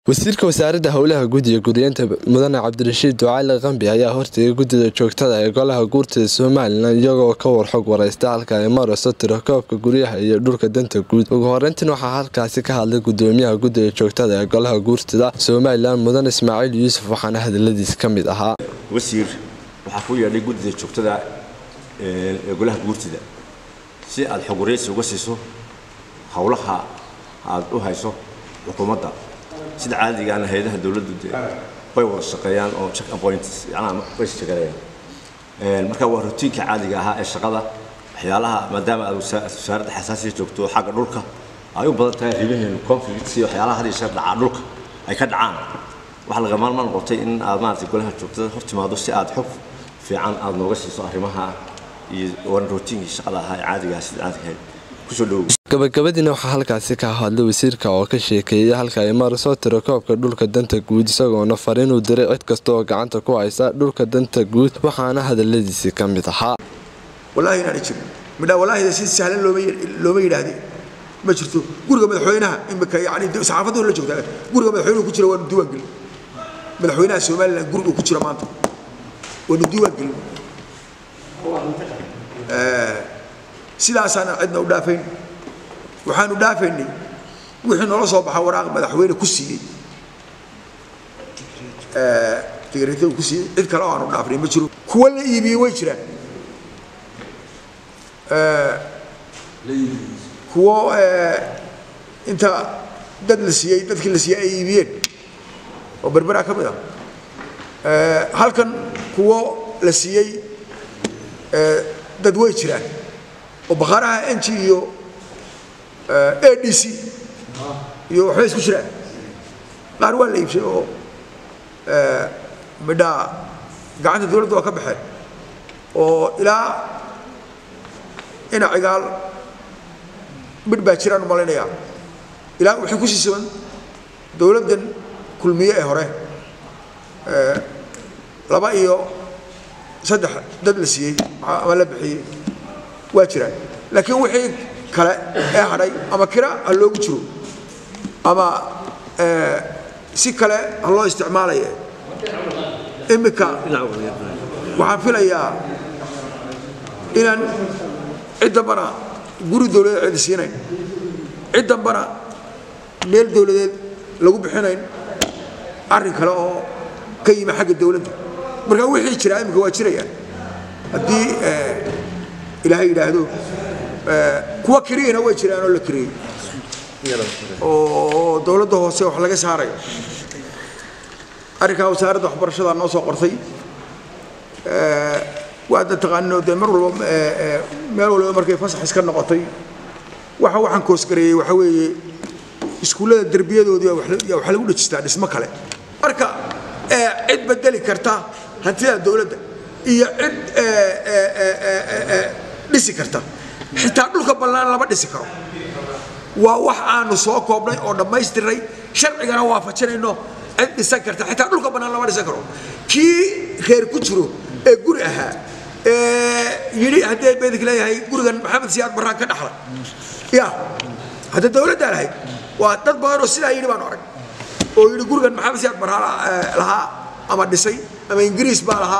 wasiirka wasaaradda howlaha guddiga gudiyanta mudane cabdirashiid ducaali qambi ayaa hortegay guddida joogtada ee golaha guurtida somalilan iyagoo ka warxog wareysta halka ay marayso tirakoobka guryaha iyo dhulka danta guud ugu horeyntiin waxaa halkaasi ka hadlay gudoomiyaha guddiga joogtada ee golaha guurtida somalilan mudane ismaaciil yuusuf waxaana hadaladiis ka mid ahaa wasiir waxaa ku yeedhay guddida joogtada ee golaha guurtida si aad xog wareysi uga siiso howlaha aad u hayso xukuumadda sida caadigaana hay-adaha dowladdu de way wada shaqeeyaan oo check appoints yacnaha way shaqeeyaan marka waa rutiinka caadiga ahaa ee shaqada waxyaalaha maadaama aad wasaaradda xasaasiya joogto xagga dhulka ay u badan tahay ribaheenu conflicts iyo waxyaalaha had iyo sheer dhacaa dhulka ay ka dhacaan waxaa laga maalma noqotay in aad maaragtay golaha joogtada hor timaado si aad xog fiican aad nooga siiso arrimaha iyo waran rutiinkii shaqada ahaa ee caadiga ah sida caadiga ahayd kusoo dhowow gabagabadiina waxaa halkaasi ka hadlay wasiirka oo ka sheekeeyay halka ay marayso tirakoobka dhulka danta guud isagoona fariin uu diray cid kasta oo gacanta ku haysa dhulka danta guud waxaana hadaladiisii ka mid ahaa wallaahi inaana jirin midhaa wallaahida si sahlan looma yidhaahde ma jirto guriga madaxweynaha imika yani saxaafaddu la joogtaa guriga madaxweynuhu ku jira waanu diiwaan gelin madaxweynaha somaliland guriga ku jira maanta waanu diiwaan gelin sidaasaana cidna u dhaafayn waxaanu dhaafaynay wixii noola soo baxa waraaq madaxweyne ku siiyey tigreetada ku siiyey cid kale oo aanu dhaafnay ma jiro kuwa la iibiyey way jiraan kuwo inta dad la siiyey dadkii la siiyey ay iibiyeen oo berberaa ka mid ah halkan kuwo la siiyey dad way jiraan oo bakhaaraha ng iyo a d c iyo waxbay isku jiraan qaar waa la iibshay oo midhaa gacanta dowladda waa ka baxeen oo ilaa ina cigaal midh baa jiraan u malaynayaa ilaa waxay ku sii siban dowladdan kulmiye ee hore laba iyo saddex dad la siiyey ama la bixiyey waa jiraan laakiin wixii kale ee hadhay ama kira ha loogu jiro ama si kale ha loo isticmaalaya imika waxaan filayaa inaan cid dambana guri dowladeed cidi siinayn cid dambana meel dowladeed lagu bixinayn arrin kale oo ka yimi xagga dowladda marka wixii jiraa imika waa jirayaan haddii ilaahay yidhaahdo kuwa kiriyana way jiraan oo la kiriyey oo dowladda hoose wax laga saarayo arrinkaa wasaaradda waxbarashada noo soo qortay waadna taqaaninoo dee mar walba meel walba markay fasax iska noqotay waxa waxaan koosgareeyey waxa weeye iskuullada derbiyadoodii yaa waxaa lagu dhejistaa dhismo kale marka cid bedeli karta hantida dowladda iyo cid dhisi karta xitaa dhulka bannaan lama dhisi karo waa wax aanu soo koobnay oo dhammaystiray sharcigana waafajinayno cid dhisan karta xitaa dhulka bannaan lama dhisan karo kii reer ku jiro ee guri ahaa yidhi haddii beedink leeyahay gurigan maxamed siyaad barraan ka dhaxlay ya hadda dowladdaa lahayd waa dad badan oo sidaa yidhi baanu arag oo yidhi gurigan maxamed siyaad barraan lahaa ama dhisay ama ingiriis baa lahaa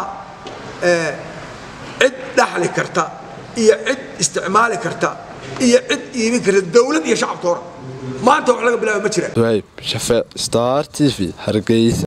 cid dhaxli karta iyo cid isticmaali karta iyo cid iibin karta dowlad iyo shacabtoona maanta wax laga bilaaba ma jiraan wayb shafeec star t v hargeysa